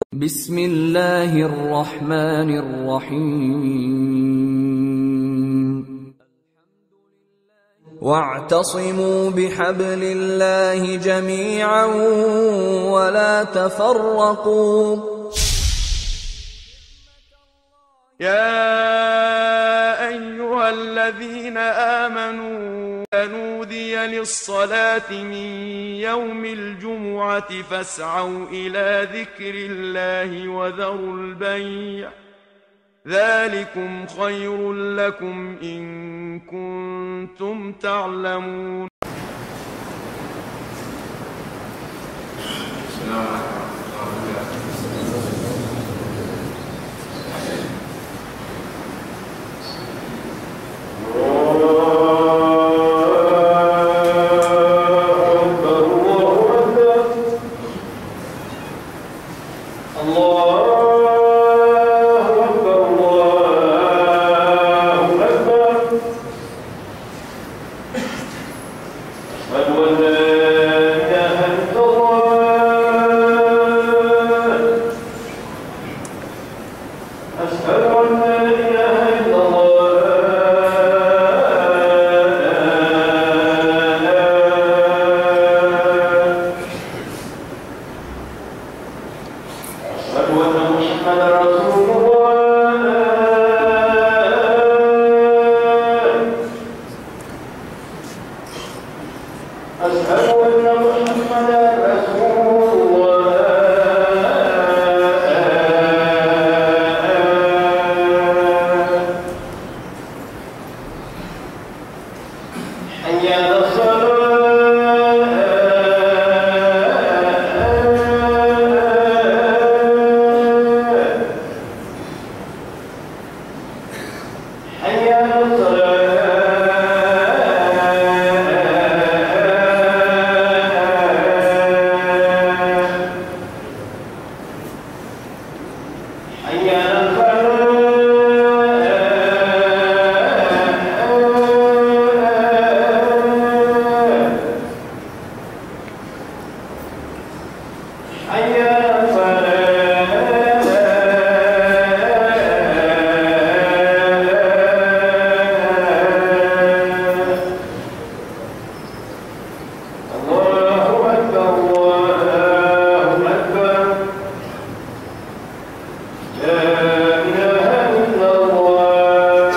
بسم الله الرحمن الرحيم واعتصموا بحبل الله جميعا ولا تفرقوا يا أيها الذين آمنوا نودي للصلاة من يوم الجمعة فاسعوا إلى ذكر الله وذروا البيع ذلكم خير لكم إن كنتم تعلمون السلام عليكم ورحمة الله أشهد أن لا إله إلا الله أشهد أن محمدا رسول الله أشهد أن محمدا رسول الله حي على الصلاة حي على الصلاة حي على الفلاح حي على الفلاح الله أكبر الله أكبر لا إله إلا الله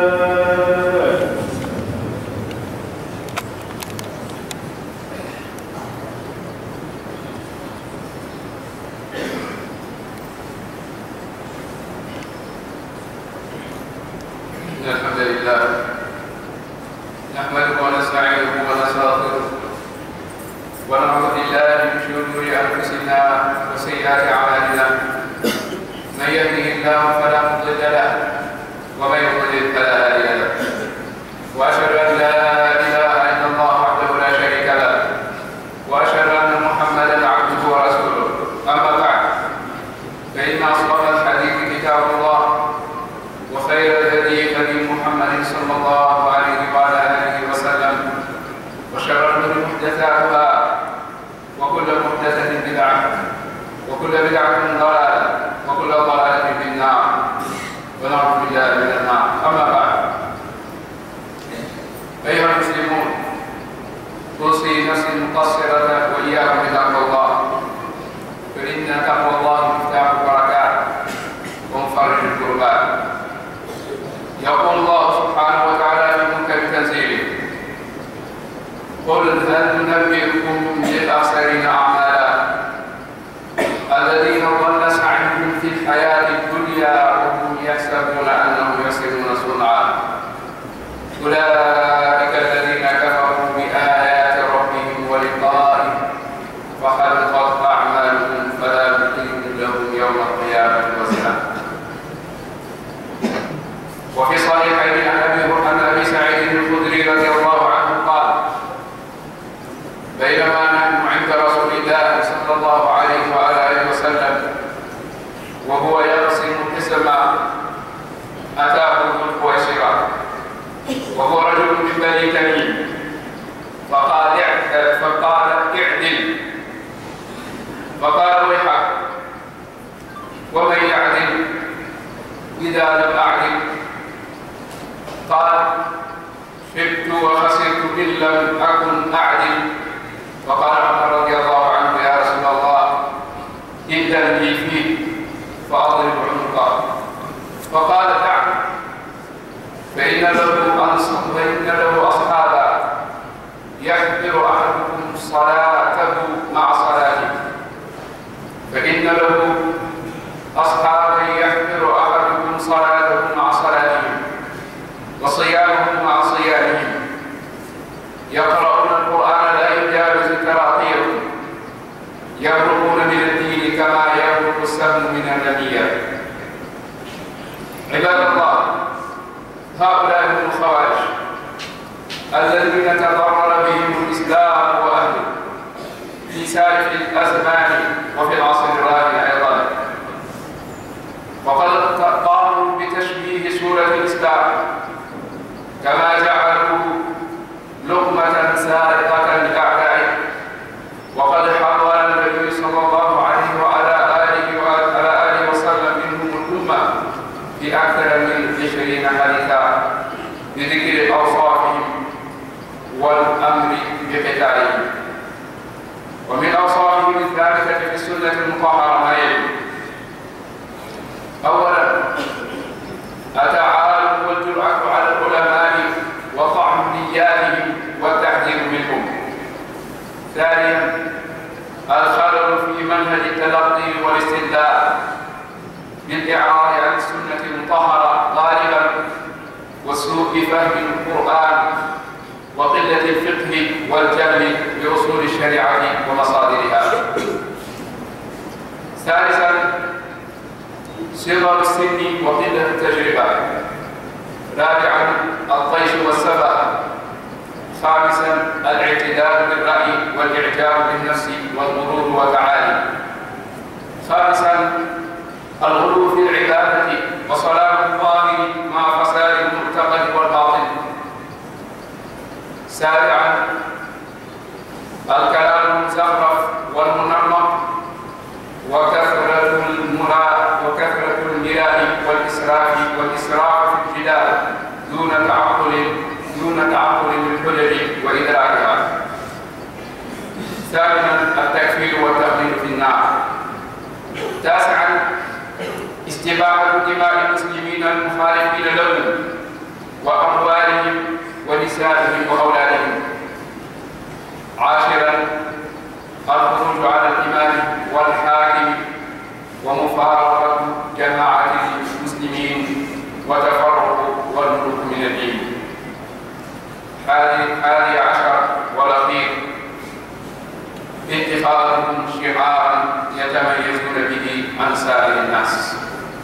إن الحمد لله نحمده ونستعينه ونستغفره ونعوذ بالله من شرور أنفسنا وسيئات أعمالنا من يهده الله فلا مضل له ومن يضلل فلا هادي له وأشهد أن لا إله إلا الله وحده لا شريك له وأشهد أن محمدا عبده ورسوله أما بعد فإن أصدق الحديث كتاب الله وخير الهدي هدي محمد صلى الله عليه وعلى اله وسلم وشر الامور محدثاتها وكل محدثه بدعه وكل بدعه ضلاله وكل ضلاله في النار ونعوذ بالله من النار اما بعد ايها المسلمون اوصي نفسي المقصره واياكم بتقوى الله فان تقوى الله مفتاح البركات ومفرج الكربات يقول الله سبحانه وتعالى في محكم تنزيله قل هل ننبئكم بالاخسرين اعمالا الذين ضل سعيهم في الحياه الدنيا وهم يحسبون انهم يحسنون صنعا اولئك الذين كفروا بايات ربهم ولقائه فحبطت اعمالهم فلا نقيم لهم يوم القيامه وزنا وفي صحيحين عن ابي عن ابي سعيد الخدري رضي الله عنه قال بينما نحن عند رسول الله صلى الله عليه وعلى اله وسلم وهو يقسم القسم اتاه ذو القويسره وهو رجل من بني تميم فقال اع- فقال اعدل فقال ويحك إذا لم أعدل قال خبت وخسرت إن لم أكن أعدل فقال عمر رضي الله عنه يا رسول الله إذن لي فيه فأضرب عنقه فقال دعني فإن له أنصر فإن له أصحابا يحضر أحدكم صلاته مع صلاته فإن له أصحابا يحضر أحدكم صلاته مع صلاتهم وصيامه مع صيامهم يقرؤون القرآن لا يجاوز تراقيهم يبرقون من الدين كما يبرق السهم من النبية عباد الله هؤلاء هم الخوارج الذين تضرر بهم الإسلام وأهله في سالف الأزمان وفي العصر الراهن أيضا وقد قاموا بتشبيه سورة الإسلام كما جعلوا لقمة سارقة لأعدائه وقد حرر النبي صلى الله عليه وعلى آله وعلى آله وسلم منهم الأمة في أكثر من عشرين حديثا بذكر أوصافهم والأمر بقتالهم ومن أوصافهم الثابتة في السنة المطهرة ما يلي أولا التعالم والجرأة على العلماء وطعن نياتهم والتحذير منهم ثانيا الخلل في منهج التلقي والاستدلال بالإعراض عن السنة المطهرة غالبا وسوء فهم القرآن وقلة الفقه والجهل بأصول الشريعة ومصادرها ثالثا صغر السن وقلة التجربة رابعا الطيش والسبع خامسا الاعتدال بالرأي والإعجاب بالنفس والغرور وتعالي خامسا الغلو في العبادة وصلاح الظاهر مع فساد المعتقد والباطن سابعا الكلام المزخرف والمنمق وكثرة المراء وكثرة المراء والإسراف والإسراف في الجدال دون تعقل دون تعقل للحجج وإدراكها ثامنا التكفير والتقليد في النار تاسعا استباحة دماء المسلمين المخالفين لهم وأموالهم ونسائهم وأولادهم عاشرا الخروج على الإمام والحاكم ومفارقة جماعة المسلمين وتفرق والملك من الدين حادي عشر والأخير اتخاذهم شعارا يتميزون به عن سائر الناس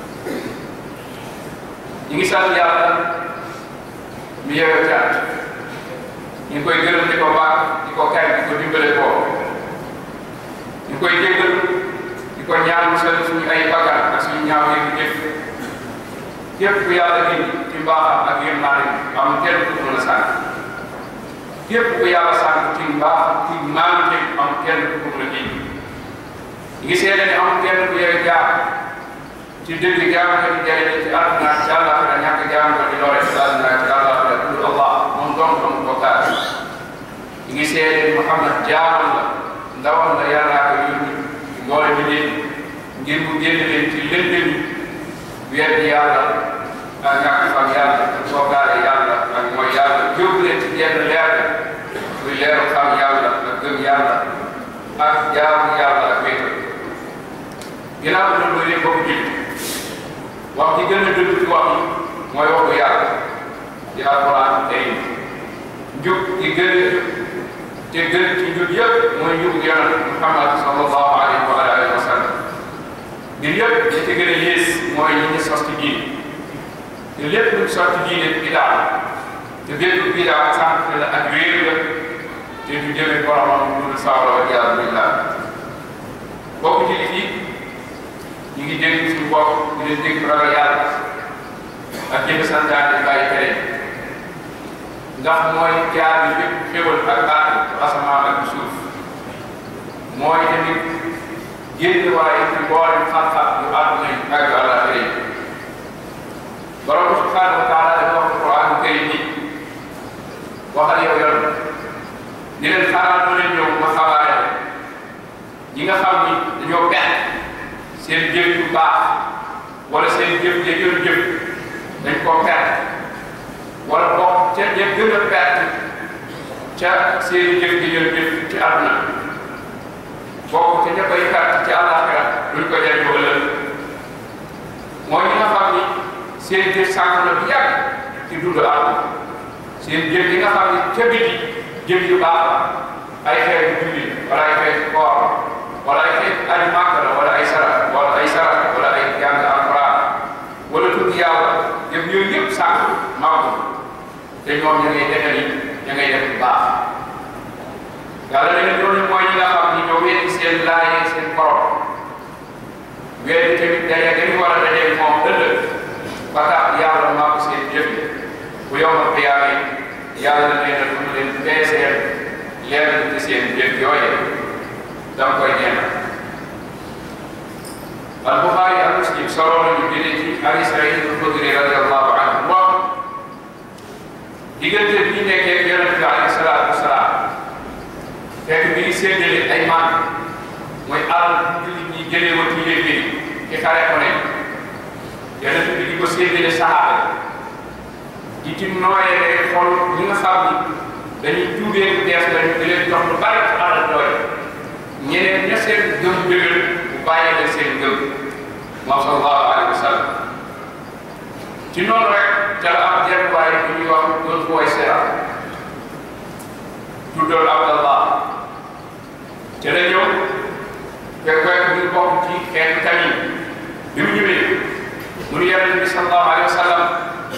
ñi ngi sant yàlla mi yewe cant ñu ngi koy gërëm di ko baax di ko kañ di ko dimbale ko ñu koy jéggal di ko ñaan musal suñu ay bakkan ak suñu ñaaw yi jëf képp ku yàlla indi ci mbaaxam ak yërmaane am kenn ku mën a sànq képp ku yàlla sànq ci mbaax ci maante am kenn ku mën a indi ñu ngi seede ne am kenn ku yewe jaar ci dëgg jaamu ko di jëriñ ci àdduna ci àllaaxira ñàkk jaamu ko di lore ci àdduna ci àllaaxira tudd Allah moom dong dong ko kaar ñu ngi seede Muhammad jaamam la ndawam la yàllaa ko yónni mboole bi leen ngir mu génn leen ci lëndëm weddi yàlla ak ñàkk xam yàlla ak soogaale yàlla ak mooy yàlla yóbbu leen ci jenn leer muy leeru xam yàlla ak gëm yàlla ak jaamu yàlla ak wéetal ginnaaw bi loolu yëpp bokk jullit wax ji gën a dëgg ci wax yi mooy waxu yàlla di alquran tey njub gi gën a te gën ci njub yëpp mooy njub yonent Muhammad sallallahu alayhi wa alihi wa sallam ngir yëpp li ci gën a yées mooy ñi ñu sos ci diine te lépp lu sos ci diine bidaa te bépp bidaa sànq la ak réer la te du jëme boromam dul sawra wa iyaazu billah bokk jullit yi ñu ngi dégg suñu bopp di leen dégg ragal yàlla ak jëfe santaane bàyyi tere ndax mooy jaar bi bépp xéwal ak aat asamaan ak suuf mooy tamit génn waaye ci mboolem xam-xam yu àdduna yi ak àllaaxira yi seen jëf yu baax wala seen jëf ya doon jëf dañ koo perte wala bokk ca ña gën a perte ca seen jëf ya doon jëf ci àdduna bokk ca ña koy perte ci àllaaxira duñ ko jëriñoo ëllëg mooy ñi nga xam ni seen jëf sànq na bu yàgg ci dund àdduna seen jëf yi nga xam ni ca biti jëf yu baax la ay xeetu julli wala ay xeetu koor wala ay xeetu aji màkk la wala ay sara wala ay sara wala ay jàng alquran wala tudd yàlla jëf yooyu yëpp sànq màgg te ñoom ña ngay defe ni ña ngay def bu baax yàlla da ngeen doon mooy ñi nga xam ni ñoo weddi seen laayee seen borom weddi tamit daje dañu war a daje moom ëllëg ba tax yàlla màgg seen jëf yi bu yombal xiyaame yàlla nee na du mu leen peeseel lenn ci seen jëf yooye danga koy ñeena al buxaari ak muslim solo nañu jëlee ci abi saïd al xudri radiallahu anhu moom diggante bi nekkee yonent bi alayhi salaatu wasalaam fekk mi ngi séddale ay man mooy alal jullit ñi jëlee woon ci yéen bi ci xare ko ne yonent bi di ko séddale saxaaba di ci nooyee xol ñi nga xam ni dañuy tuubee bu dees lañu di leen jox lu bari ci alal doole ñeneen ña seen gëm dëgër bu bàyyi leen seen gëm moom sallallahu alayhi wa sallam ci noonu rek ca la am jenn waay bu ñuy wax doon booy seera tuddoon Abdallah ca la ñëw fekk fekk ñu bokk ci xeetu tamit bi mu ñëwee mu ni yonent bi sallallahu alayhi wa sallam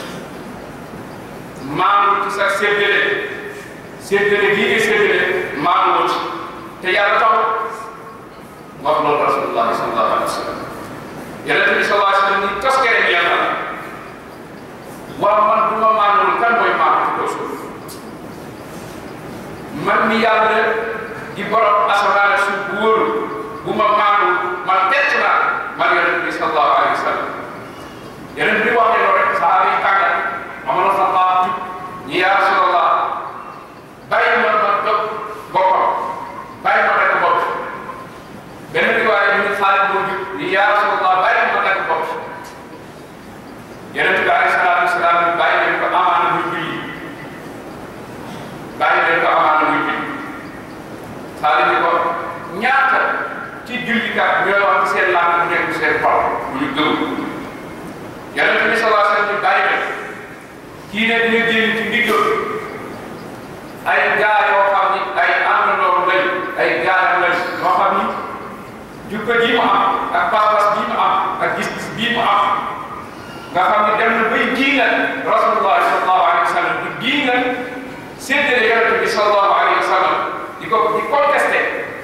maanu ci sa séddale séddale bii nga séddale maanu wut te yàlla taw wax loolu rasulullahi sallallahu alayhi wa sallam yonent bi sallallahu alayhi wa sallam ni toskere bi yàlla waaw man bu ma maanul kan mooy maanu ci kaw suuf man mi yàlla di borom asamaan suuf bu wóoru bu ma maanul man bett naa man yonent bi sallallahu alayhi wa sallam yonent bi waxee loolu rek sahaaba yi tàggat Omar Xattaab jub ñi yaa Rasulallah bàyyi ma ma dog boppam bàyyi ma dagg bopp beneen bi waaye ñu Xaalid moo jub ñi yaa Rasulallah bàyyi ma dagg bopp yonent bi alayhi salaatu wasalaam bàyyi leen ko amaana muy julli bàyyi leen ko amaana muy julli Xaalid ni ko ñaata ci jullikat ñooy wax ci seen làmb bu nekk seen xol bu ñu gëm yonent bi sallallahu alayhi wa sallam bàyyi leen kii ne dina génn ci ndigal ay gaa yoo xam ni ay àndandoo lañ ay gaayam lañ yoo xam ni jukka ji mu am ak pas-pas bii mu am ak gis-gis bii mu am nga xam ni dem na bay diingal rasulullah sallallahu alayhi wa sallam di diingal séddale yonent bi sallallahu alayhi wa sallam di ko di contesté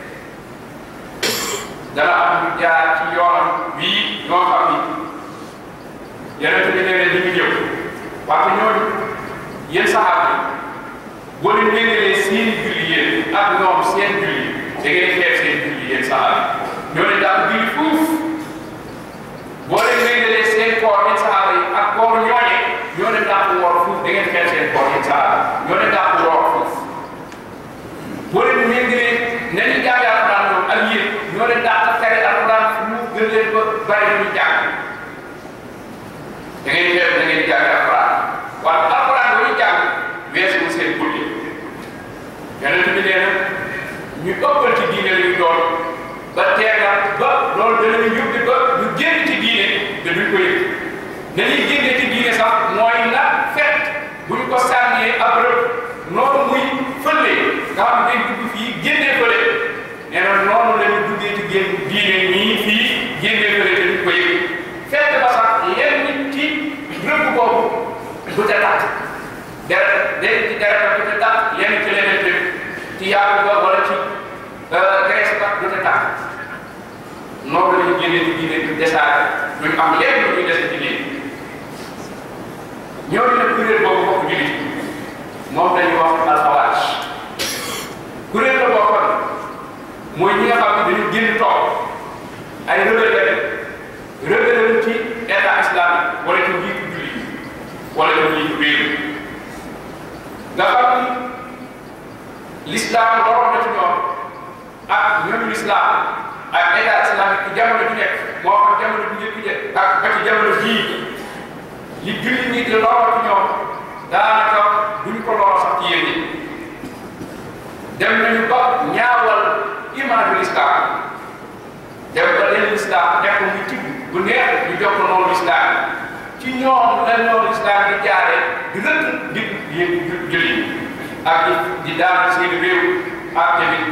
dana am ñu jaar ci yoon bii ñoo xam ni yonent bi nee na ñu ngi ñëw parce que ñooñu yéen saxaaba yi boo leen méngalee seen julli yéen ak ñoom seen julli da ngeen xeeb seen julli yéen saxaaba yi ñoo leen daal julli fuuf boo leen méngalee seen koor yéen saxaaba yi ak kooru ñooñe ñoo leen daal woor fuuf da ngeen xeeb seen koor yéen saxaaba yi ñoo leen daal woor fuuf boo leen méngalee ne ñu jàng alquran ñoom ak yéen ñoo leen daal tere alquran mu gën leen ba bari ñu jàng da ngeen xeeb da ngeen jàng alquran waaye alquran boo ñu jàng weesu seen guddi yonent bi nee na ñu ëppal ci diine la ñu doon ba teegal ba loolu danañu yóbbu ba ñu génn ci diine te duñ ko yëg dañuy génne ci diine sax mooy na fekk bu ñu ko sànnee ab rëb noonu muy fële nga xam ne day dugg fii génnee fële nee na noonu la ñu duggee ci génn diine nii fii génnee fële te duñ ko yëg fekk ba sax yenn nit ci rëbb boobu du ca tàtt deret day ci deret ba du ca tàtt yenn ci leneen tamit ci yàgg ba wala ci graisse ba du ca tàtt noonu la ñu génnee ci diine du desaare duñ am lenn lu ñuy dese ci diine ñooñu nag kuréel boobu bokk jullit moom dañuy wax alxawaaj kuréel la bokkoon mooy ñi nga xam ne dañu génn toog ay rebelle rebelle ci état islamique wala ci njiitu jullit wala ci njiitu réew nga xam ni l'islam waroon na ci ñoom ak ñoom l'islam ak état islamique ci jamono ju nekk moo jamono bu njëkk jë ak ba ci jamono jii li julli ñi di loro ci ñoom daanaka duñ ko loro sax ci yéen ñi dem nañu ba ñaawal image l'islam dem ba leen l'islam nekk muy tibb bu neex ñu jox ko noonu l'islam ci ñoom la noonu l'islam di jaare di rëdd di yéen julli ak di di daan seen réew ak tamit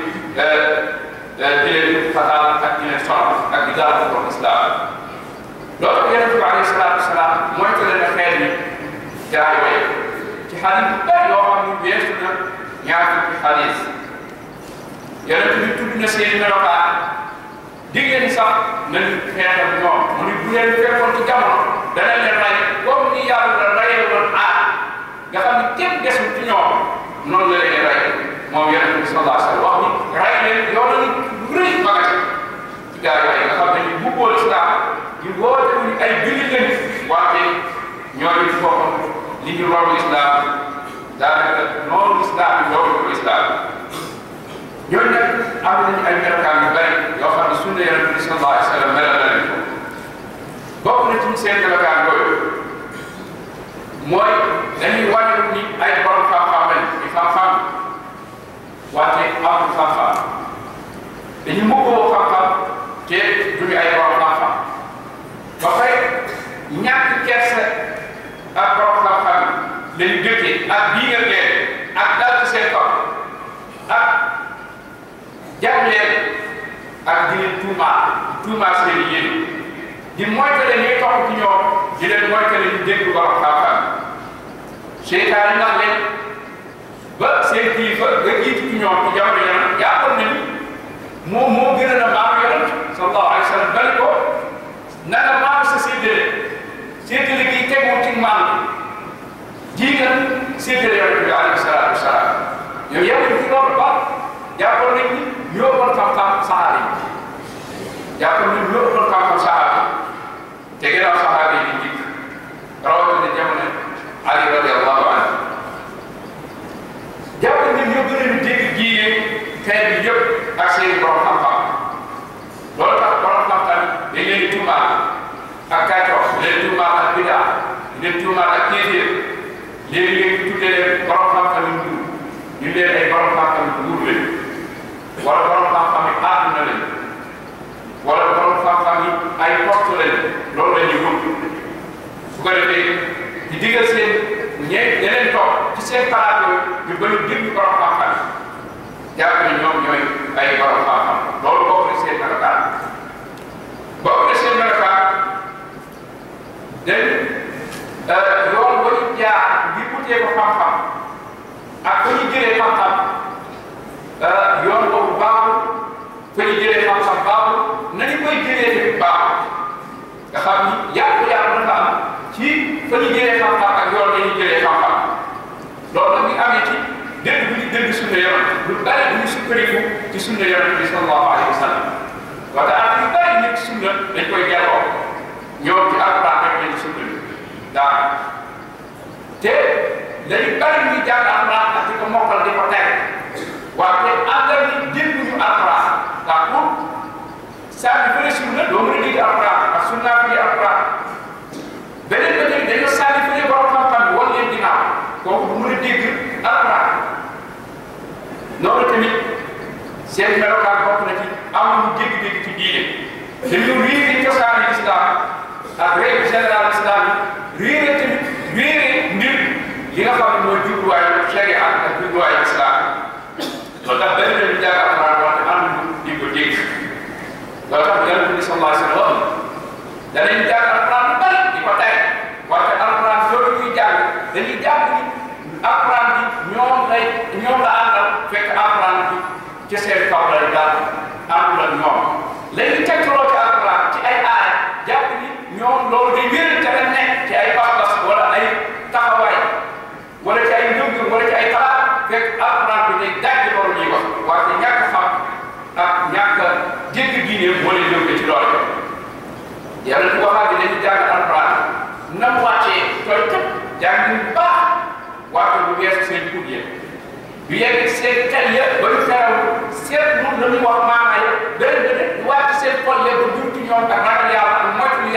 di leen fatal ak di leen sonal ak di daal ko islam loolu yonente bi alayhi salaatu wasalaam mooy ko leen xeet yi jaay way ci xadis bu bëri yoo xam ne weesu na ñaar fukki xadis yonente bi tudd na seen melokaan diggéen sax nañ xeetal ñoom mu ni bu leen fekkoon ci jamono dana leen rey comme ni yàlla reyee woon aar nga xam ne kenn desul ci ñoom noonu la leen rey moom yonente bi sallallahu alayhi wa sallam wax ni rey leen yow la lu rëy magati ci gaa yooyu nga xam ne ñu bubboo islam ñu woote wuñ ay jullit lañ wante ñooñu ci boppam li ñu loolu islam daanaka noonu islam bi loolu ko islam ñooñu nag am nañu ay melokaan yu bari yoo xam ne sunna yonente bi sallallahu alayhi wa sallam melal na leen ko bokk na ci seen melokaan yooyu mooy dañuy wane ni ay borom xam-xam lañ di xam-xam wante amul xam-xam dañu mbubboo xam-xam te duñu ay borom xam-xam ba pare ñàkk kersa ak borom xam-xam lañu dëkkee ak bii nga leen ak dal ci seen kaw ak jàpp leen ak di leen tuumaa tuumaa seen yéen di moytale ñuy topp ci ñoom di leen moytale ñu dégg borom xam-xam seytaan ndax leen ba seen kilifa nga jiitu ci ñoom ci jamono yonent jàppoon nañu moom moo gën a maam yonent sallallahu alayhi wa sallam bali ko naka maam sa séddale séddale gi tegul ci maam ji nga séddale yonent bi alayhi salaatu wasalaam yow yemuñ ci loolu ba jàppoon nañ ni ñoo bon xam-xam saxaaba yi jàppoon nañ ñoo bon xam-xam saxaaba yi te ginnaaw saxaaba yi di njëkk rawatina jamono Ali radiyallahu anhu jàpp nañ ñoo gën a dégg diine xeet bi yëpp ak seen borom xam-xam loolu tax borom xam-xam dañ leen di tuumaal ak kàccoor dañ leen di tuumaal ak bidaa dañ leen di tuumaal ak kéeféer léegi-léegi tuddee leen borom xam-xam yu nguur ñu leen ay borom xam-xam yu nguur leen wala borom xam-xam yi àdduna leen wala borom xam-xam yi ay poste leen loolu la ñuy wut su ko defee di digal seen ñe ñeneen toog ci seen xalaat yooyu ñu bëri dégg borom xam-xam jàpp ne ñoom ñooy ay borom xam-xam loolu bokk na seen melokaan bokk na seen melokaan dañ yoon ba ñu jaar ngir wutee ko xam-xam ak fa ñu jëlee xam-xam yoon boobu baaxul fa ñu jëlee xam-xam baaxul nañu koy jëlee tamit baaxul nga xam ni yàqu-yàqu dafa am ci fa ñu jëlee xam-xam ak yoon la ñuy jëlee xam-xam loolu nag ñu amee ci dégg bu ñu dégg sunna yoon lu bari bu ñu sukkandiku ci sunna yoon bi sallallahu alayhi wa sallam wala ak yu bari nekk sunna dañ koy jàlloo ñoom ci alquran rek lañu sukkandiku daa te dañu bari ñu jàng alquran ak di ko mokkal di ko teg waaye àndal ni dégguñu alquran ndax pour saa bi bëri sunna doo mën a dégg alquran ak sunna bi alquran beneen ba tey dañoo sànni fële borom xam-xam bi wan leen ginnaaw kooku du mën a dégg alquran noonu tamit seen melokaan bokk na ci amuñu dégg-dégg ci diine dañu réere cosaani islam ak règle générale islam yi réere tamit réere mbir li nga xam ne mooy jubluwaayu sharia ak jubluwaayu islam loolu tax benn dañu jàng alquran wante amuñu di ko dégg loolu tax yàlla bi sallallahu alayhi wa sallam danañ jàng alquran bu bari di ko tey wante alquran loolu ñuy jàng dañuy jàng ni alquran bi ñoom lay ñoom la àndal fekk alquran bi ci seen kaw lay daal àndul ak ñoom léegi tegtaloo ci alquran ci ay aaya jàpp ni ñoom loolu day wéral ca la nekk ci ay pas-pas wala ay taxawaay wala ci ay ngëm-ngëm wala ci ay xalaat fekk alquran bi day dajj loolu ñuy wax wante ñàkk xam ak ñàkk jégg diine moo leen yóbbee ci loolu yàlla bu waxaat bi dañuy jàng alquran na mu wàccee tooy tëb jàng bu baax wante bu weesu seen pour yéen du yegg seen xel ya ba ñu xeraw seet lu la ñu wax maana ya benn benn du wàcc seen xol ya ba jur ci ñoom ak ragal yàlla ak moytu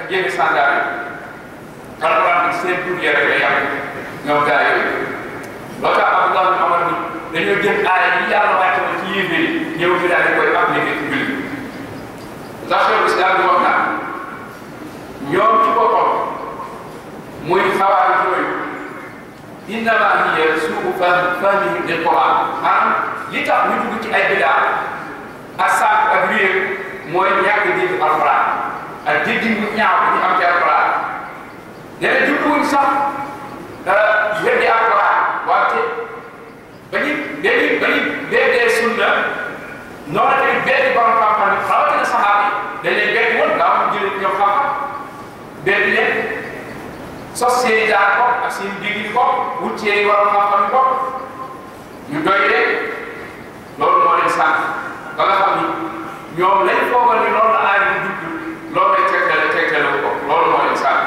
jëfe sandaare alquran bi seen tur ya rek la yàq ñoom gaa yooyu loo tax Abdullah bin Omar ni dañoo jël aaya yi yàlla wàcce woon ci yéeféer yi ñëw fi daal di koy appliqué ci julli ndax cheikh islam bi wax naa ñoom ci boppam muy xawaari yooyu innama hiya suu fahmihim lil quran maanaam li tax ñu dugg ci ay bidaa ak sànq ak réer mooy ñàkk dégg alquran ak dégg ñu ñaaw bi ñu am ci alquran nee na jubluwuñ sax weddi alquran wante ba ñu dañuy ba ñu beddee sunna noonu tamit beddi borom xam-xam yi rawatina saxaaba yi dañ leen beddi woon daaw ñu jëlee ñoom xam-xam beddi leen sos seen i jaar bopp ak seen i digg yi bopp wut seen i borom xam-xam yi bopp ñu doy leen loolu moo leen sànq ba nga xam ni ñoom lañ foogal ni loolu la aay di dugg loolu lay tegtale tegtale ko loolu moo leen sànq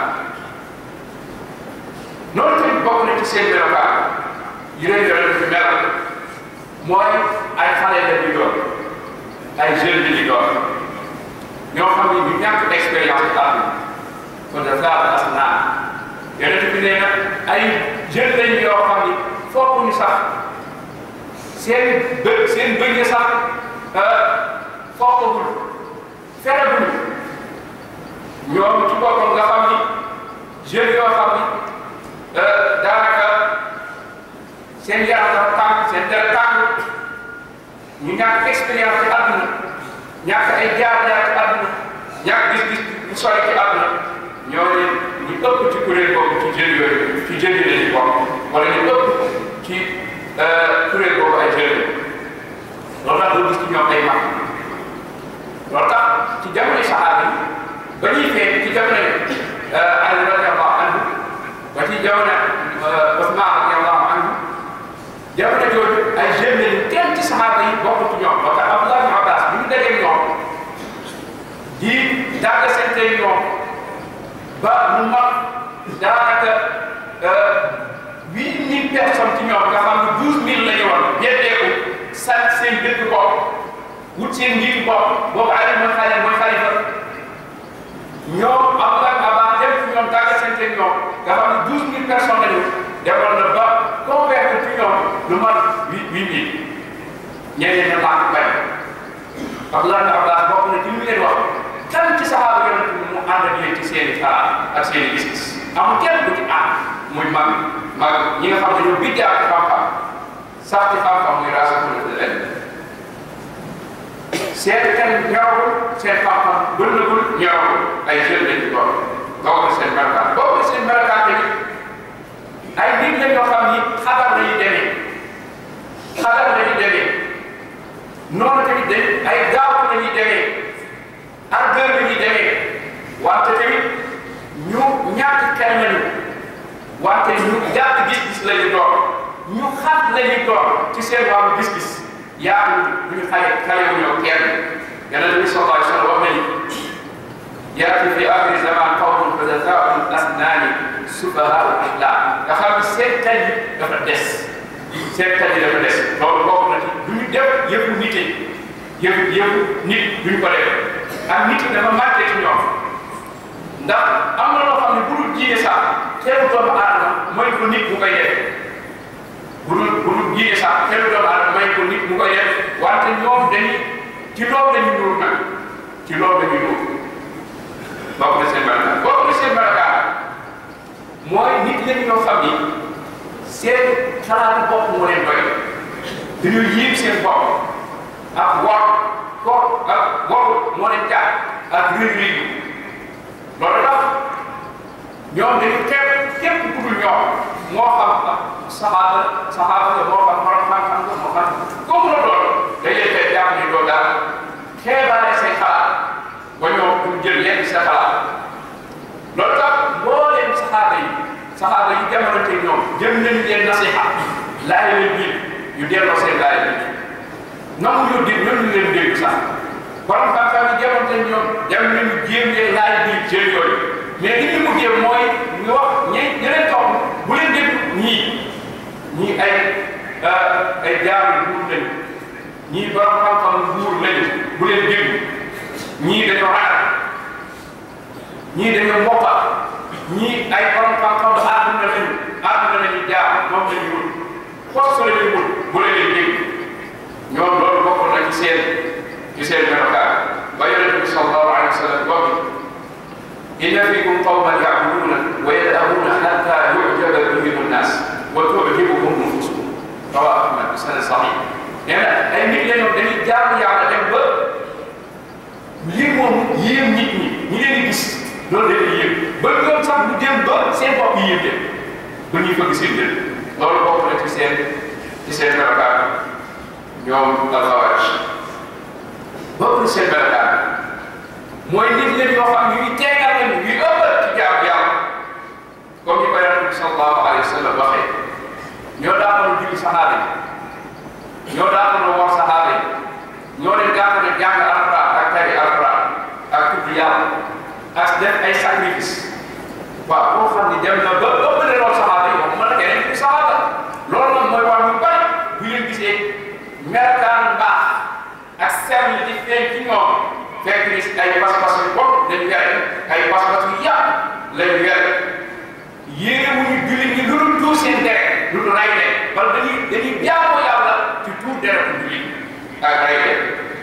noonu tamit bokk na ci seen melokaan yi leen yore fi melal mooy ay xale la di doon ay jeunes la di doon ñoo xam ni ñu ñàkk expérience bi am kon daf laa as naa yonent bi nee na ay jeunes lañ yoo xam ni fokk ñu sax seen bë seen bëñ yi sax fokkagul feregul ñoom ci boppam nga xam ni jeunes yoo xam ni daanaka seen yaram dafa tàng seen dara tàng ñu ñàkk expérience ci àdduna ñàkk ay jaar-jaar ci àdduna ñàkk gis-gis bu sori ci àdduna ñoo ne ñu ëpp ci kuréel boobu ci jeunes yooyu ci jeunes yi lañuy bokk wala ñu ëpp ci kuréel boobu ay jeunes loolu tax doo gis ci ñoom ay mag loolu tax ci jamono saxaaba yi ba ñuy feeñ ci jamono Ali radiyallahu anhu ba ci jamono Usmaan radiyallahu anhu jamono jooju ay jeunes lañu kenn ci saxaaba yi bokk ci ñoom moo tax Abdullah ibn Abbas bi ñu dajee ñoom di dagg seen tey ñoom ba mu mag daanaka huit mille personnes ci ñoom nga xam ne douze mille la ñu woon yeddeeku sant seen dëkk bopp wut seen njiitu bopp boobu Ali mooy xale mooy xalifa ñoom Abdullah ibn Abbas dem ci ñoom dagg seen tey ñoom nga xam ne douze mille personnes la ñu demoon na ba convaincre ci ñoom lu mat huit huit mille ñeneen ña lànk bañ Abdullah ibn Abbas bokk na ci lu leen wax kan ci saxaaba yonent bi mu ànd ak yéen ci seen i xalaat ak seen i gis-gis amul kenn ku ci ànd muy mag mag ñi nga xam ne ñoo biddee ak xam-xam sax ci xam-xam muy raasakul leen seen kenn ñoragul seen xam-xam bënnagul ñoragul ay jeunes lañ ci doon bokk na seen melokaan bokk na seen melokaan tamit ay nit la ñoo xam ni xabar la ñuy demee xabar la ñuy demee noonu tamit dañ ay gaaw la ñuy demee ak gër la ñuy demee wante tamit ñu ñàkk kenn lañu wante ñu gàtt gis-gis la ñu doon ñu xat la ñu doon ci seen wàllu gis-gis yaa bu ñu xale xale wu ñoo kenn yonent bi sallallahu alayhi wa sallam wax na ni yaati fi axiri zaman qawmun xudasaa'u asnaani sufahaa'u ahlaam nga xam ne seen xel yi dafa des seen xel yi dafa des loolu bokk na ci du ñu def yëfu nit yi yëfu yëfu nit duñ ko def ak nit yi dafa màtte ci ñoom ndax am na loo xam ne bu dul jiine sax xelu doomu aadama mooy ko nit mu koy def bu dul bu dul jiine sax xelu doomu aadama mooy ko nit mu koy def wante ñoom dañuy ci loolu dañuy nuur nag ci loolu dañuy nuur bokk na seen melokaan bokk na seen melokaan mooy nit lañ ñoo xam ni seen xalaatu bopp moo leen doy dañoo yéem seen bopp ak wor ko ak woru moo leen jaar ak réy réy loolu tax ñoom dañu képp képp ku dul ñoom moo xam saxaaba saxaaba la moo xam borom xam-xam la moo xam comme la doon dañ leen fay jàpp ni doo daal xeebaale say xalaat ba ñoom du jël yenn sa xalaat loolu tax mbooleem saxaaba yi saxaaba yi jamonante ñoom jëm nañu leen nasiha laay leen biir yu delloo seen laay bi nangu ñu dégg ñoom ñu leen dégg sax borom xam-xam yi jamonante ñoom dem nañu jéem leen laay biir jël yooyu mais li ñu mujjee mooy ñu wax ñi ñi leen topp bu leen dégg ñii ñii ay ay jaamu buur lañu ñii borom xam-xam buur lañu bu leen dégg ñii dañoo ragal ñii dañoo mokkal ñii ay borom xam-xam ba àdduna lañu àdduna lañu jaar moom lañu wut poste la ñuy wut bu la leen dégg ñoom loolu bokk na ci seen ci seen melokaan ba yonente bi sallallahu alayhi wa sallam wax inna fikum qawman ya'buduna wa yad'una hatta yu'jaba bihim an-nas wa tu'jibuhum nufusuhum rawahu ahmad bi sanad sahih nee na ay nit la ñoom dañuy jaamu yàlla dem ba lii moom yéem nit ñi ñi leen di gis loolu dañuy yéem ba ñoom sax bu dem ba seen bopp yi yéem dem ba ñuy fëgg seen jël loolu bokk na ci seen ci seen melokaan ñoom alxawaaj bokk na seen melokaan mooy nit leen yoo xam yuy teegal leen yuy ëppal ci jaamu yàlla comme ni ko yonent bi sallallahu alayhi wa sallam waxee ñoo daanoon julli saxaaba yi ñoo daanoon wax saxaaba yi ñoo leen gàtt ne jàng alquran ak tari alquran ak tudd yàlla ak def ay sacrifice waaw boo xam ne dem na ba ëppale loolu saxaaba yi wax mën a keneen ku saxaaba loolu nag mooy wax ñu bari bu leen gisee melokaan mbaax ak sell di feeñ ci ñoom fekk ni ay pas-pas yu bopp dañu yore ay pas-pas yu yàq lañu yore yéene wu ñu julli ñi lu dul tuur seen deret lu dul ray de wala dañuy dañuy jaamoo yàlla ci tuur deretu julli ak ray de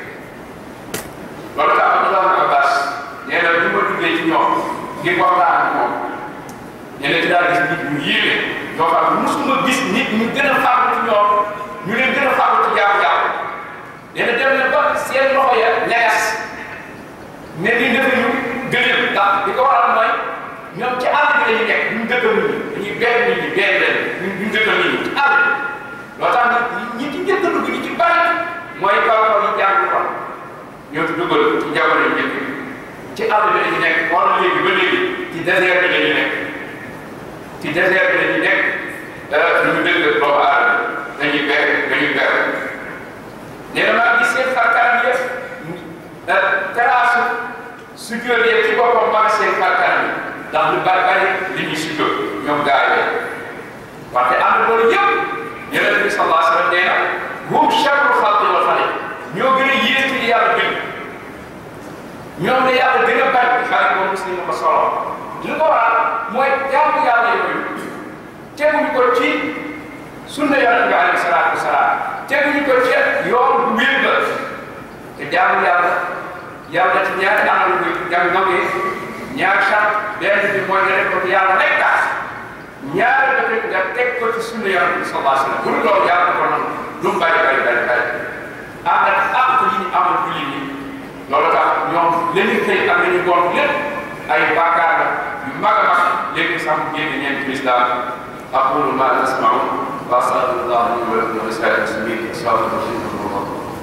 loolu tax Abdullah ibn Abbas nee na du ma duggee ci ñoom ngir waxtaan ak moom nee na ci daal gis nit ñu yéeme ñoo xam ne musuma gis nit ñu gën a fàggu ci ñoom ñu leen gën a fàggu ci jaamu yàlla nee na dem na ba seen loxo ya ñagas ne di defe ñu gëneel ndax li ko waral mooy ñoom ci àll bi lañuy nekk duñ dëkkal nit ñi dañuy benn nit ñi benn leen duñ duñ dëkkal nit ñi ci àll bi loo tax nit ñi ci njëkk a dugg ñi ci bari mooy kaw kaw yi jàng ko ñoo ci dugal ci jamono yu njëkk ci àll bi lañuy nekk wala léegi ba léegi ci désert bi lañuy nekk ci désert bi lañuy nekk duñu dëkk doomu aadama dañuy ber dañuy ber nee na maa gis seen xarkaan yëpp teraasu sujjóot yi ci boppam maa seen xarkaan yi ndax lu bari bari li ñuy sujjóot ñoom gaa yi wante am na loolu yëpp yonent bi sallallahu alayhi wa sallam nee na hum sharru xalqi wal xaliq ñoo gën a yées ci yàlla bind ñoom la yàlla gën a bañ xarit boobu muslim ko solo li ko waral mooy jaamu yàlla yooyu teguñu ko ci sunna yonent bi alayhi salaatu wasalaam teguñu ko ci yoon bu wér ba te jaamu yàlla yàlla ci ñaari anam bi jàng ngam ñaar sax benn bi mooy nga def ko ci yàlla rek tax ñaari ba teg nga teg ko ci sunna yonent bi sallallahu alayhi wasallam bu dul loolu yàlla ko nangu lu mu bari bari bari bari am na àq yi ñu amal julli ñi loolu tax ñoom la ñu xëy ak la ñu gont lépp ay bàkkaar la yu mag a mag léegi sax mu génn ñeent ci lislaam aqulu ma tasmaun wa astaghfirullah li wa lakum wa lisa'iril muslimin astaghfirullah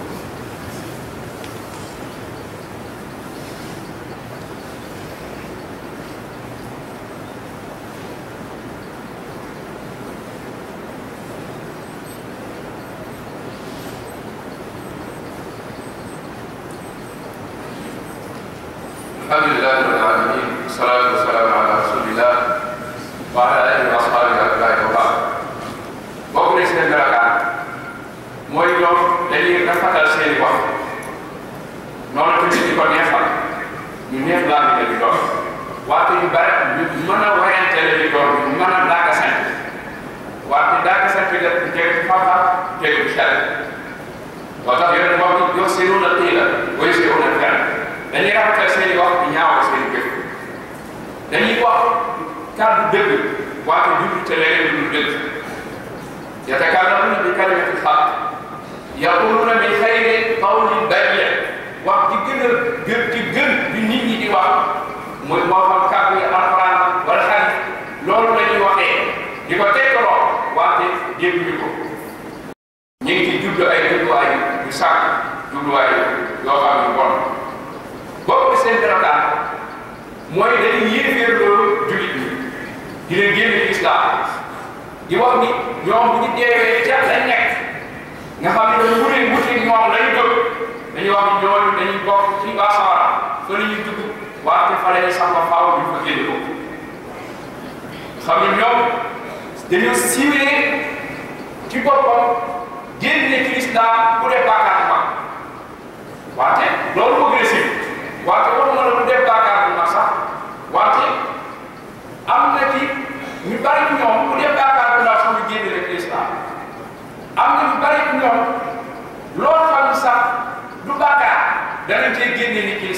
الحمد لله رب العالمين والصلاة والسلام على رسول الله وعلى آله وأصحابه أجمعين وبعد bokk na seen melokaan mooy ñoom dañuy rafetal seen i wax noonu tamit di ko neexal ñu neex laa bi di doon waate ñu bare ñu mën a wayante la di doon ñu mën a daaga sant waate daaga sant bi def teg ci xam-xam teg ci xel moo tax yéen moom yow seenu na tii la way seenu na xel dañuy rafetal seen i wax di ñaawal seen i jëf dañuy wax kàddu dëgg waate jublu te leneen lu dëgg yatakallamuna bi kalimati xaq yaquluna min xayri qawlin bari wax ci gën a gën ci gën bi nit ñi di wax muy moo xam kàddu yi alquran wala xarit loolu la ñuy waxee di ko tegtaloo waate dégguñu ko ñu ngi ci jublu ay jubluwaay yu sànq jubluwaay yoo xam ne bon boobu seen melokaan mooy dañuy yéeféer loolu jullit ñi di leen génne ci islam di wax ni ñoom bu ñu deewee ca lañ nekk nga xam ne dañu wute wute ñoom lañu dëgg dañuy wax ni ñooñu dañuy bokk ci waa sawara fa la ñuy dugg waate fa la ñuy sax ba faaw ñu fa génne ko xam ne ñoom dañoo siwee ci boppam génne ci lislaam bu dee bàkkaar bu mag waate loolu moo gën a siiw waate waxuma la bu dee bàkkaar bu mag sax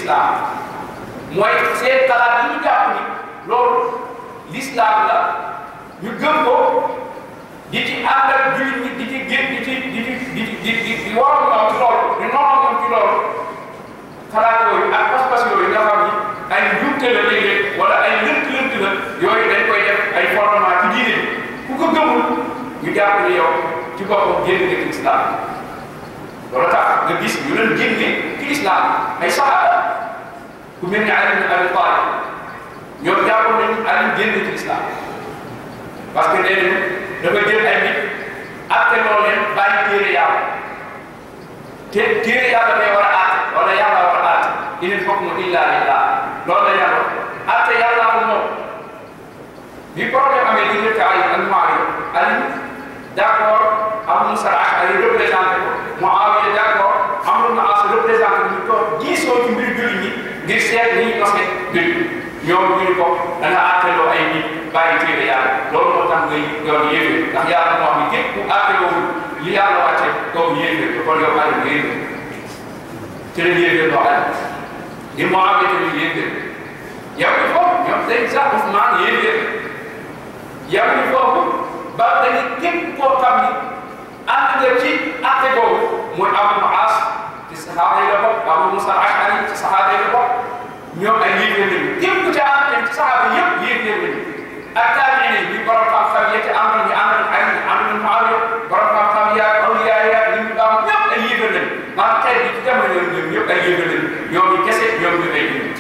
l'islam mooy seen xalaat yi ñu jàpp ni loolu l'islam la ñu gëm ko di ci ànd ak jullit ñi di ci gén di ci di ci di di di di waroon ñoom ci loolu di noonu ñoom ci loolu xalaat yooyu ak pas-pas yooyu nga xam ni ay njuumte la léeg-léeg wala ay lënt-lënt la yooyu dañ koy def ay fondement ci diine bi ku ko gëmul ñu jàpp ni yow ci boppam génn nga ci islam loolu tax nga gis ñu leen génne ci islam ay saxaaba ku mel ni Ali ibn Abi Talib ñoom jàppoon nañu Ali génn ci islam parce que nee nañu dafa jël ay nit atte loo leen bàyyi téere yàlla te téere yàlla day war a aate wala yàlla war a aate inil hukmu illa lillah loolu la yàlla atte yàlla ko moom bi problème amee diggante Ali ak Muawiya Ali d'accord Abu Musa al-Ash'ari représenté ko Muawiya d'accord Amr ibn As représenté ko ñu toog diisoo ci mbir jullit ñi ngir seet ni ñu nose mbir ñoom ñu ni ko da nga àtteloo ay nit bàyyi téere yàlla loolu moo tax ngay doon yéefee ndax yàlla moo xam ne képp ku àtteloo li yàlla wàcce kooku yéefee ko kon yow Ali nga yéefee ci la yéefee doo Ali di Muawiya tamit yéefee yow il faut ñoom dañ sax Ousmane yéefee yow il faut ba dañu képp koo xam ni ànd nga ci àtte boobu mooy Abu As ci saxaaba yi la bokk Abu Musa al-Ash'ari ci saxaaba yi la bokk ñoom ay yéeféer lañu képp ku ci ànd ci saxaaba yëpp yéeféer lañu ak taabiin yi ñu borom xam-xam yi ci àndoon ñu àndoon ay àndoon Muawiya borom xam-xam yaa awliya yaa li ñu baax ñëpp ay yéeféer lañu maanaam tey bi ci jamono yooyu ñoom ñëpp ay yéeféer lañu ñoom ñu kese ñoom ñu ay nit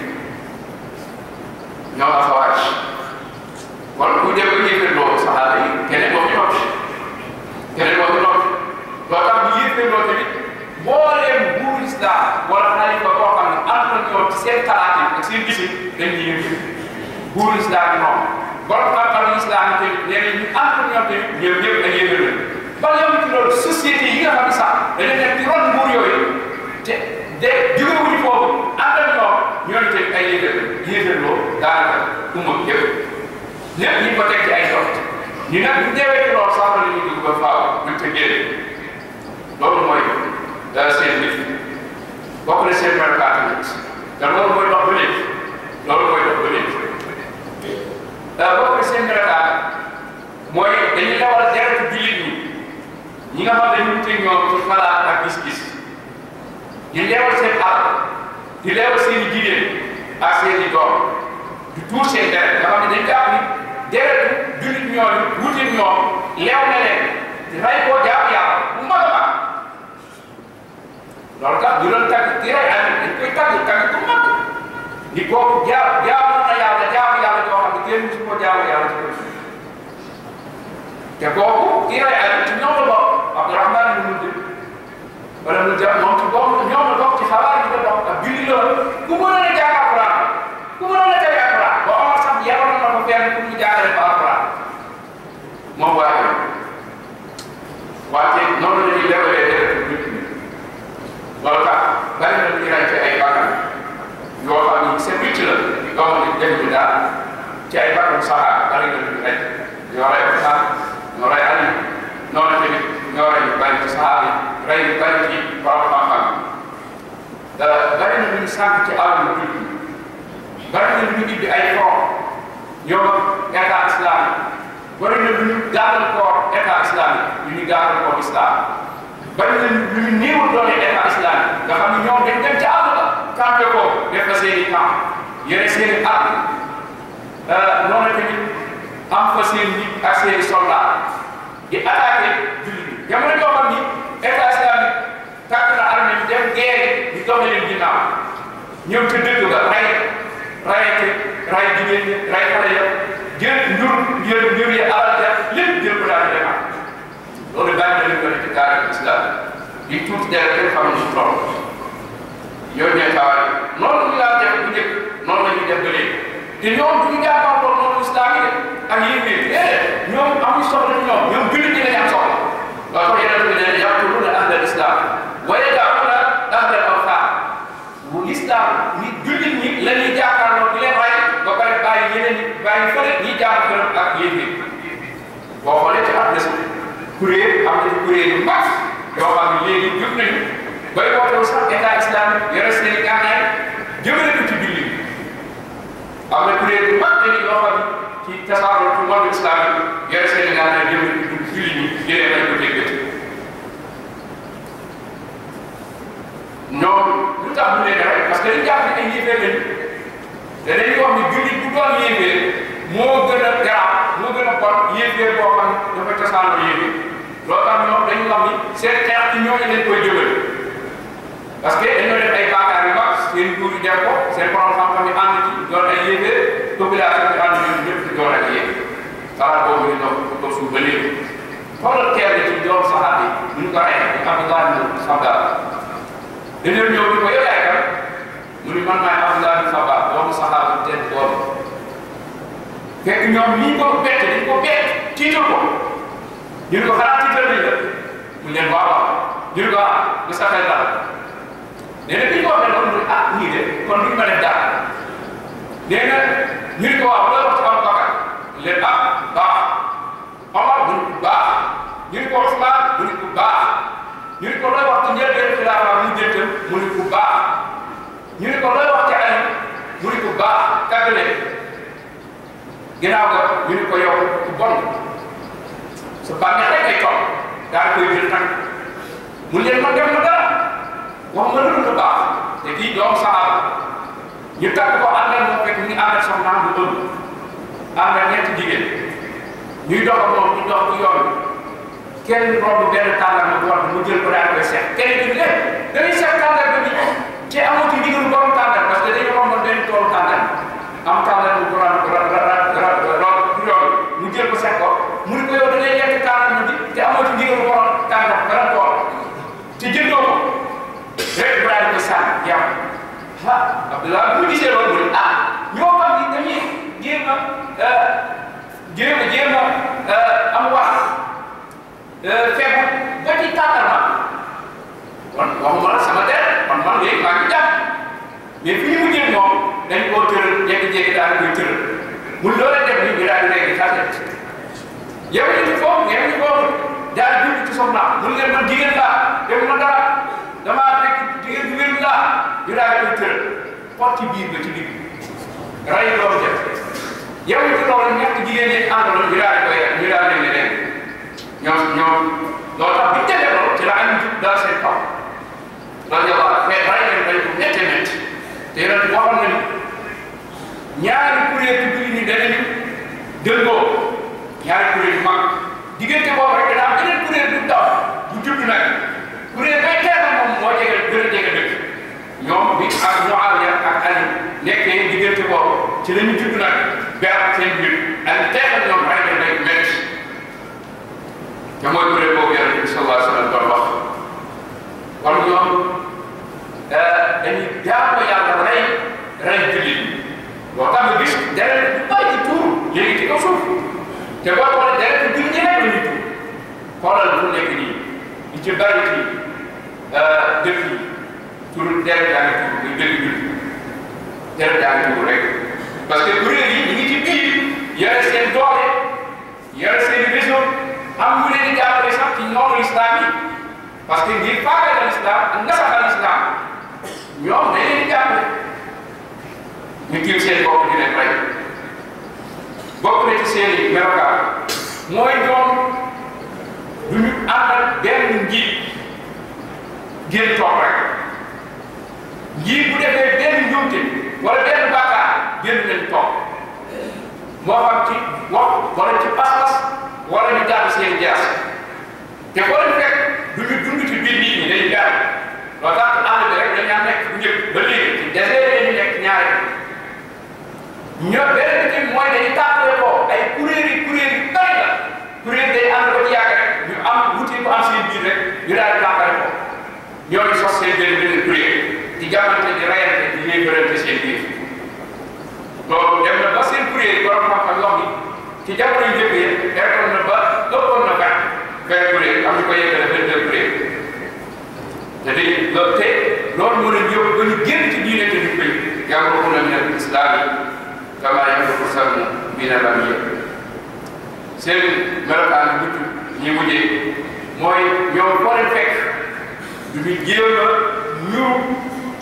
ñoom Xawaarij wala bu dee ba yéeféer loo saxaaba yi keneen boo fi noppi keneen boo fi noppi loo tax bu yéeféer loo tamit mbooleem buur islam wala xalifa boo xam ne ànd na ñoom ci seen xalaat yi ak seen gisi dañ ñu yëngu buur islam yi moom borom xam-xam islam yi tamit nee nañ ñu ànd na ñoom tamit ñoom ñëpp ay yéeféer lañ ba yow ci loolu société yi nga xam ne sax dañu nekk ci ron buur yooyu te de jógewuñu foofu ànd ak ñoom ñooñu tamit ay yéeféer lañ yéeféer loo daanaka umma yëpp lépp ñu ko teg ci ay dox ñu nag bu deewee ci loolu sax la ñuy dugg ba faaw ñu te génne loolu mooy seen nit bokk na seen melokaatu nit te loolu mooy dox ba léegi loolu mooy dox ba léegi bokk na seen melokaatu mooy dañuy dawal deretu jullit ñi ñi nga xam ne ñu te ñoom ci xalaat ak gis-gis di leewal seen alal di leewal seen i jigéen ak seen i doom di tuur seen deret nga xam ne dañ jàpp ni deretu jullit ñooñu wuti ñoom leew na leen di rey koo jaamu yàlla bu mag a mag loolu tax ñu doon tàgg di rey amit dañ koy tàgg tàgg bu mag ni kooku jaa jaamu na yàlla jaamu yàlla joo xam ne kenn musu ko jaamu yàlla ci ko te kooku ki rey amit ci ñoom la bokk Abdourahmane ibn Mundir wala mu ja moom ci bokk ñoom la bokk ci xabaar yi la bokk ak julli loolu ku mënoon a jàng Alquran ku mënoon a tari Alquran ba Omar sax yabal na ko fenn pour ñu jàngale ko Alquran moom waaye wante noonu la ñuy lewalee deret nit ñi loolu tax bari na ñu rey ci ay bakkan yoo xam ni seen witt la yoo xam ne def ñu daal ci ay bakkan saxaar bari na ñu rey ñoo rey Usmaan ñoo rey Ali noonu tamit ñoo rey ñu bari ci saxaar yi rey ñu bari ci borom xam-xam bari na ñu sànq ci àll bi bari na ñu ibbi ay front ñoom état islamique bari na ñu gàttal koor état islamique ñu ñu gàttal koor islam bari na ñu ñu néewul doole état islamique nga xam ne ñoom dañ dem ca àll ba campé ko def fa seen i camp yore seen i arme noonu tamit am fa seen nit ak seen i soldat di attaqué jullit bi jamono joo xam ni état islamique tàkk na armée bi dem guerre di doxe leen ginnaaw ñoom ca dëkk ba rey rayate ray jigéen ñi ray xale ya jël njur jël njur yi alal ja lépp jël ko daal di demaat loolu bàyyi na leen ko ne ci daara islam di tuuti dara kenn xam ne toll yow ñooy tawaay noonu ñu daan def bu njëkk noonu la ñuy def ba léegi te ñoom du ñu jàppandoon noonu islam yi de ak yéen ñi déedéet ñoom amuñ soxla ci ñoom ñoom jullit ñi lañ am soxla loolu ko yeneen bi ne yaqtuluna ahlal islam wa yada'una ahlal awthan bu islam ni jullit ñi la ñuy jàkkaarloo di leen rey ba pare bàyyi yeneen ñi bàyyi fële ñi jàmm këram ak yéen ñi boo xoolee ci àdduna si kuréel am na ci kuréel yu mag yoo xam ne léegi jug nañu bay wootewu sax état islamique yore seen i gànnaay jëmale ko ci julli am na kuréel bu mag dañuy yoo xam ci tasaaroo ci monde islam yi yore seen ngaa ne jëmale ko ci julli ñi yéene nañ ko déggati ñoom lu tax ñu leen rek parce que dañu jàpp ne ay yéefee lañu te dañuy wax ni julli bu doon yéefee moo gën a garaaw moo gën a bon yéefee boo xam ne dafa tasaaroo yéefee loolu tax ñoom dañu wax ni seen xeex ci ñooñu leen koy jëmale parce que dañoo def ay baakaar yu mag seen nguur yi def ko seen borom xam-xam yi ànd ci doon ay yéefee population bi ànd ñoom ñëpp di doon ak yéefee xalaat boobu ñu dox ko suuf ba léegi xoolal teel ci doom saxaat yi bu ñu ko rey ñu Abdullah ibn Sabah dañoo ñëw di ko yow yaay kan mu ni man maay Abdullah ibn Sabah doomu saxaat bu tedd boobu fekk ñoom lii ko bett dañ ko bett tiital ko ñu ne ko xanaa tiital nañ la mu leen waaw waaw ñu ne ko ah nga saxee daal nee na bi ñu ko waxee loolu mu ne ah ñii de kon duñ ma def dara nee na ñu ne ko waaw loolu wax ci am bakar leen ah baax Omar bu ne ko baax ñu ne ko Ousmane bu ne ko baax ñu ne ko looy wax ci njëlbeen xilaafa mu jëntam mu ne ko baax ñu ne ko looy wax ci Ali mu ne ko baax tàggale ginnaaw ko ñu ne ko yow ku bon sa bànneex rek ngay toog daal koy jël tànk mu leen ma dem na dara wax ma lu baax te kii doom saxaaba ñu tàgg ko àndal moo fekk mu ngi ànd ak soxnaam bu ëmb ànd ak ñetti jigéen ñuy dox ak moom ñu dox ci yoon kenn romb benn tàngal ma bu war mu jël ko daal koy seet kenn ki ne dañuy seet tàngal ba nii ci amoo ci ndigalu borom tàngal parce que dañu romb benn toolu tàngal am tàngal bu ko ran ra ra ra ra yoon mu jël ko seet ko mu ne ko yow da ngay lekk tàngal ma bi te amoo ci ndigalu borom tàngal ba la tool te jëndoo ko rek bu daal di ko sànni yàq ah Abdoulaye bu ñu gisee loolu mu ne ah ñoo xam ni dañuy jéem a jéem a jéem a am wax fekk ba ci tàndarma kon waxuma la sama der man man léegi maa ngi jàpp mais fi ñu mujjee moom dañ koo tëral jékki-jékki daal di koy tëral mu loolee def ni ñu daal di léegi xaaset yow ñu foofu yow ñu foofu daal di dugg ci soxna mun leen man jigéen laa def ma dara damaa nekk jigéen bu wér laa ñu daal di koy tëral xotti biir ba ci digg ray loolu def yow it loolu ñett jigéen ñi àndaloon ñu daal di koy ñu daal di leen leen ñoom ñoom loolu tax bi ñu defee loolu ci la ay jub daal seen kaw loolu yow ah mais ray leen ray bu métti métti te yéen a waxoon nañu ñaari kuréel ci biir ñi danañu dëngoo ñaari kuréel yu mag diggante boobu rek dana am beneen kuréel bu taw bu judd nag kuréel bay teeral moom moo jege gën a jege dëkk ñoom bi ak Muawiya ak Ali nekkee diggante boobu ci la ñu judd nag ber seen biir ak teeral ñoom ray leen rek métti te mooy kuréel boobu yonent bi sallallahu alayhi wa sallam doon wax kon ñoom dañuy jaamu yàlla rey rey jullit loo tax nga gis deret bu bari ci tuur léegi ci kaw suuf te boo xoolee deret bi ñu ñëwee la ñuy tuur xoolal fu nekk nii li ci bari ci dëkk yi tur deret yaa ngi tuur muy dëkk bi deret yaa ngi tuur rek parce que kuréel yi ñu ngi ci biir yore seen doole yore seen réseau am ñu leen di jàppale sax ci noonu islam yi parce que ngir faagagal islam ak nasaxal islam ñoom dañ leen di jàppale ñu tiim seen bopp di leen rey bokk na ci seen i melokaan mooy ñoom du ñu àndal benn njiit génn toog rek njiit bu defee benn njuumte wala benn bàkkaar génn leen toog moo xam ci wax wala ci pas-pas wala ñu jàpp seen jaas te boo leen fekk du ñu dund ci biir nit ñi dañuy gaaw loo tax ànd bi rek dañaa nekk bu njëkk ba léegi ci désert dañu nekk ñaare ñoo beneen bi mooy dañuy tàmbale ko ay kuréel yi kuréel yi bari la kuréel day ànd ba ci yàgg rek ñu am wuti bu am seen biir rek ñu daal di tàmbale ko ñooñu sos seen benn benn kuréel di jàmmante di rayante di yéegalante seen biir loolu dem na ba seen kuréel yi borom xam-xam wax ni ci jamono yu njëkk yi eggoon na ba ëppoon na vingt vingt kuréel am ñu ko yeggale vingt deux kuréel te dañuy loolu te loolu moo leen yóbbu ba ñu génn ci diine te ñu koy yàggu na min al islam kama yàggu samu min al amiya seen melokaan bu ñi mujjee mooy ñoom foo leen fekk du ñu jéem a ñu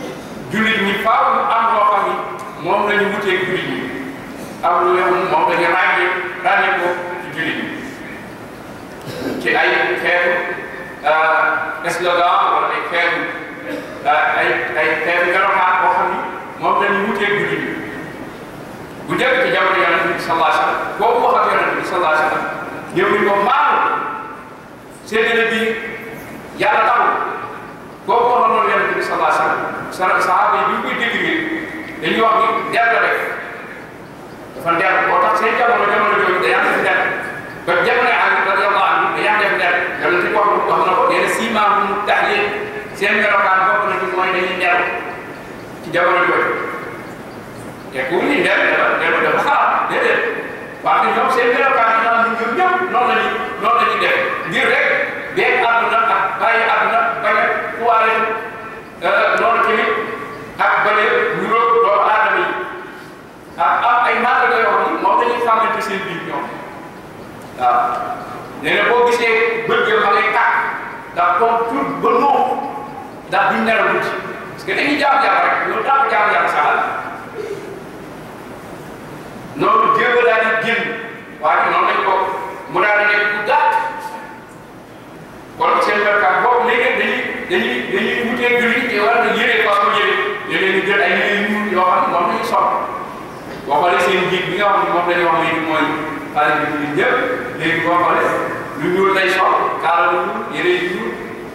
jullit ñi faaw ñu am loo xam ni moom la ñu wuteeg jullit ñi am lu yoo xam moom la ñu ràññee ràññee ko ci jullit ñi ci ay xeetu slogan wala ay xeetu ay ay xeetu melokaan boo xam ni moom la ñu wuteeg jullit ñi bu njëkk ci jamono yonente bi sallallahu alayhi wa sallam boobu wax ak yonente bi sallallahu alayhi wa sallam ñëw ñu ko maanu séddale bi yàlla taxul boobu waxoon noonu yonente bi sallallahu alayhi wa sallam sa sahaaba yi bi ñu koy dégg dañuy wax ni der la def dafa der boo tax seen jamono jamono jooju dañaa def der ba jamono Ali radiyallahu anhu dañaa def der yonente bi wax wax na ko nee na siimaa mu tax yéen seen melokaan bokk na ci mooy dañuy der ci jamono jooju te ku ni der dafa der dafa xalaat déedéet waaye ñoom seen melokaan yi naan ñoom ñëpp noonu la ñuy noonu la ñuy def ngir rek beeg àdduna ak bàyyi àdduna bañ a kuwaale noonu tamit ak bañ a niróo doomu aadama yi ak am ay màndarga yoo xam ni moom dañuy xamante seen biir ñoom waaw nee na boo gisee bëgg ma ngay tàkk ndax comme tout ba noo ndax duñ nelaw guddi parce que dañuy jaam yàlla rek loolu daa ko jaam yàlla saxal noonu jéem a daal di génn waaye noonu lañ ko mu daal di nekk bu gàtt kon seen barkaat boobu léegi dañuy dañuy dañuy wutee julli te war na yére façon yére léeg-léeg ñu jël ay yére yu ñuul yoo xam ne moom la ñu sol boo xoolee seen njiit bi nga xam ne moom la ñu wax léegi mooy xale bi ñu ñëpp léegi boo xoolee lu ñuul lay sol kaala lu ñuul yére yu ñuul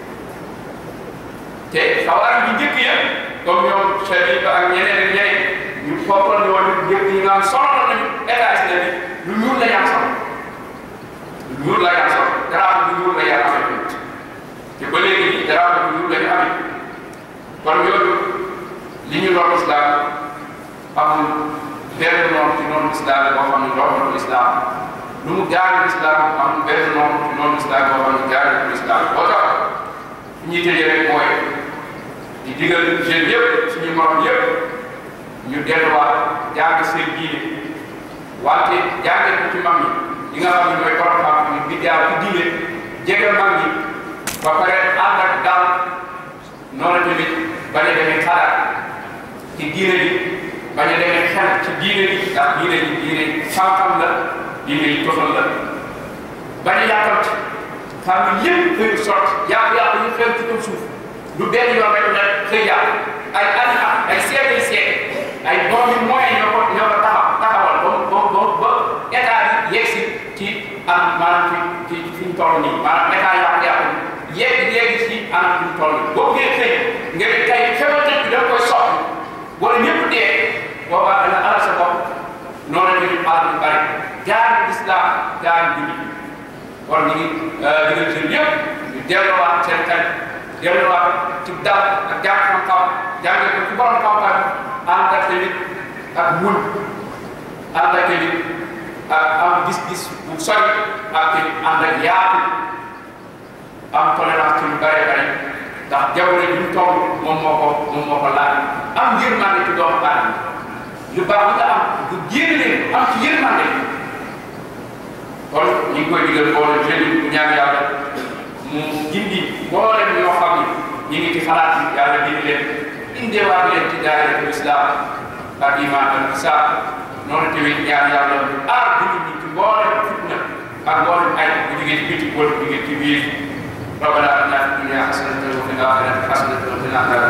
te xawaar bi njëkk ya comme ñoom chef yi ba ak ñeneen ak ñeneen ñu foofoon ñu woon njëkk yi nga xam sonal nañu état islamique lu ñuul la yaa sol lu ñuul la yaa sol garaaw lu ñuul la yaa amee te ba léegi nii garaaw lu ñuul la ñu amee kon yooyu li ñu doon islam amul benn noonu ci noonu islam boo xam ne doon islam lu mu gaari islam amul benn noonu ci noonu islam boo xam ne gaari islam boo tax ñuy tëjee rek mooy di digal jeunes yëpp suñu morom yëpp ñu delluwaat jàng seen diine wante jàngee ko ci mag ñi ñi nga xam ne mooy borom xam ni di jaar ci diine jege mag ñi ba pare ànd ak dal noonu tamit bañ a demee xalaat ci diine ji bañ a demee xel ci diine ji ndax diine ji diine xam-xam la diine yi toxal la bañ a yàkkamti xam ni lépp xëy sotti yàlla yàlla ñu xew ci kaw suuf du benn yoon rek ne xëy yàlla ay at ay siècle yi siècle ay doom yu moyen ñoo ko ñoo ko taxaw taxawal ba ba ba ba état bi yegg si ci am maanaam ci ci fi ñu toll nii maanaam état yàqu yàqu yegg yegg ci anam fi ñu toll nii boo ngeen xëy nga ne tey xewatet bi da nga koy sotti wala ñëpp dee boobaa dana alal sa bopp noonu la ñu xaar ñu bari jaar islam jaar julli kon ñu ngi digal jeunes yëpp ñu delloowaat seen xel delloowaat ci dal ak jàng xam-xam jàngee ko ci borom xam-xam ànd ak tamit ak muñ ànd ak tamit ak am gis-gis bu sori ak tamit ànd ak yaatu am tolérance ci lu bëree bëri ndax jamono ji ñu toll moom moo ko moom moo ko laaj am yërmande ci doomu aadama lu baax li nga am du génn leen am ci yërmande kon ñu ngi koy digal mboolem jeune yi ñaan yàlla mu gindi mboolem ñoo xam ni ñu ngi ci xalaat yi yàlla gindi leen indeewaat leen ci daayiratul islam ak iman ak isaab noonu tamit ñaan yàlla aar jullit ñi ci mboolem fitna ak mboolem ay bu jógee ci biti wala bu jógee ci biir ربنا اتنا في الدنيا حسنه وفي الاخره حسنه وقنا عذاب